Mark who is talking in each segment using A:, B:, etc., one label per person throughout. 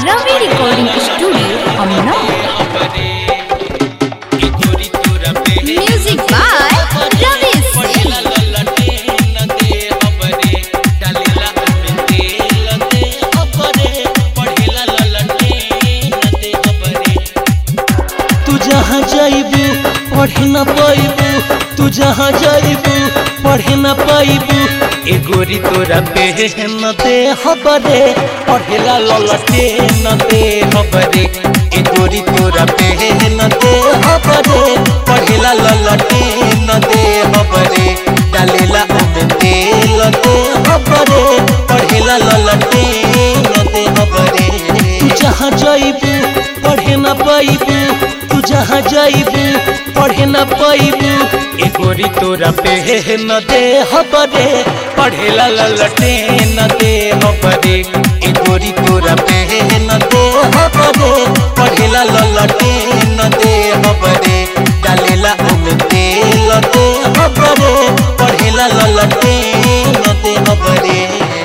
A: रवि recording studio अमना music by Ravi Singh
B: तू जहाँ जाइबू पढ़े न पाइबू तू जहाँ जाइबू पढ़े न पाइबू ए गोरी तोरा पे न दे हबरे पढ़ेला ललटे न दे हबरे ए गोरी तोरा पे न दे हबरे पढ़ेला ललटे न दे हबरे डालेला ओमे तेल दे हबरे पढ़ेला ललटे न दे हबरे तू जहाँ जाइबू पढ़े न पाइबू तू जहाँ जाइबू पढ़े न पाइबू ए गोरी तोरा पे न दे हबरे पढ़ेला ललटे न दे हबरे ए गोरी तोरा पे न दे हबरे पढ़ेला ललटे न दे हबरे डालेला ओमे तेल दे हबरे पढ़ेला ललटे न दे हबरे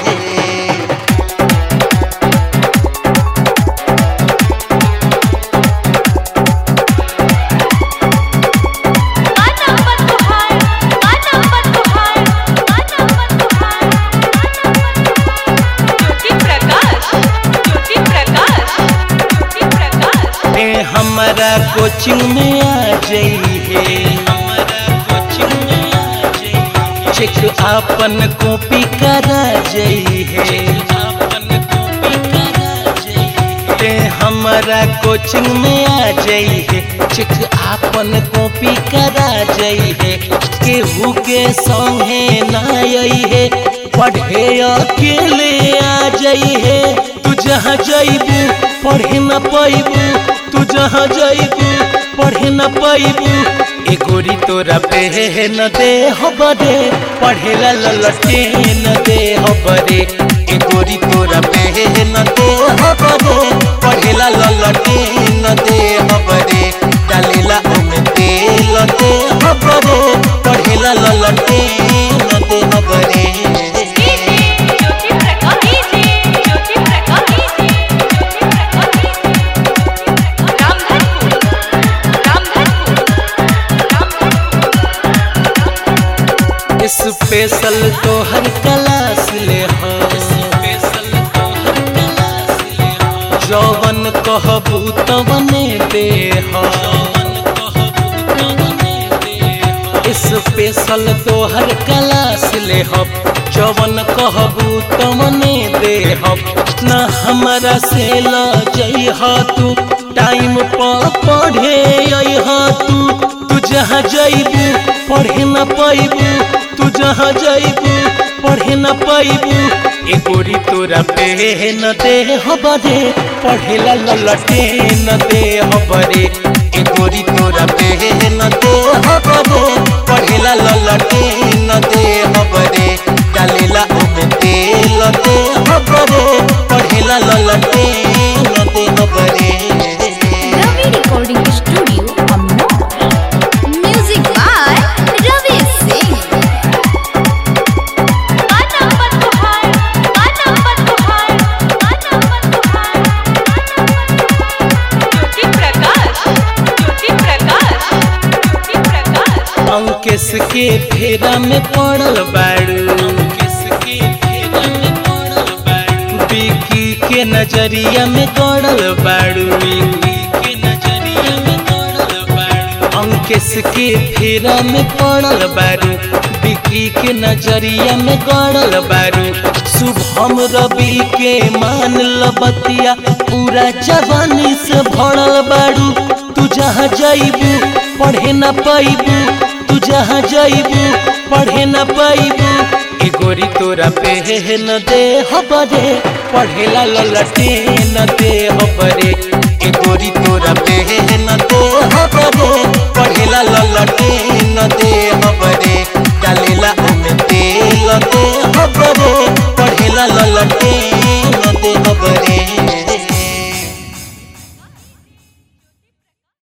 B: ए हमारा कोचिंग में आ जाइए चेक आपन कॉपी करा जाइए ए हमारा कोचिंग में आ जाइए चेक आपन कॉपी करा जाइए केहू के संगे ना आइए पढ़े अकेले आ जाइए तू जहाँ जाइबू पढ़े न पाइबू तू जहाँ जाइबू पढ़े न पाइबू ए गोरी तोरा पे न दे हबरे पढ़ेला ललटे न दे हबरे ए गोरी तोरा पे न दे हबरे पढ़ेला ललटे न दे हबरे डालेला ओमे तेल दे हबरे पढ़ेला ललटे न दे हबरे स्पेशल तोहर क्लास ले हो जौवन कहबू तवने दे हो स्पेशल तोहर क्लास ले हो जौवन कहबू तवने दे हो न हमरा से ल जइह तू टाइम पर पढ़े अइह तू तू जहाँ जइबू पढ़े न पाइबू तू जहाँ जाइबू पढ़े न पाइबू ए गोरी तोरा पे न दे हबरे पढ़ेला ललटे न दे हबरे ए गोरी तोरा पे न दे हबरे पढ़ेला ललटे न दे हबरे डालेला ओमे तेल दे हबरे पढ़ेला ललटे न दे हबरे
A: रवि रिकॉर्डिंग स्टूडियो अमना म्यूजिक बाय रवि सिंह
B: अंकेश के फेरा में पड़ल बाड़ू बिकी के नजरिया में गड़ल बाड़ू अंकेश के फेरा में पड़ल बारू बिकी के नजरिया में गड़ल बारू शुभम रवि के मान लबतिया पूरा जवानी से भरल बारू तू जहाँ जाइबू पढ़े न पाइबू तू जहाँ जाइबू पढ़े न पाइबू ए गोरी तोरा पे न दे हबरे पढ़ेला ललटे न दे हबरे ए गोरी तोरा पे न दे हबरे पढ़ेला ललटे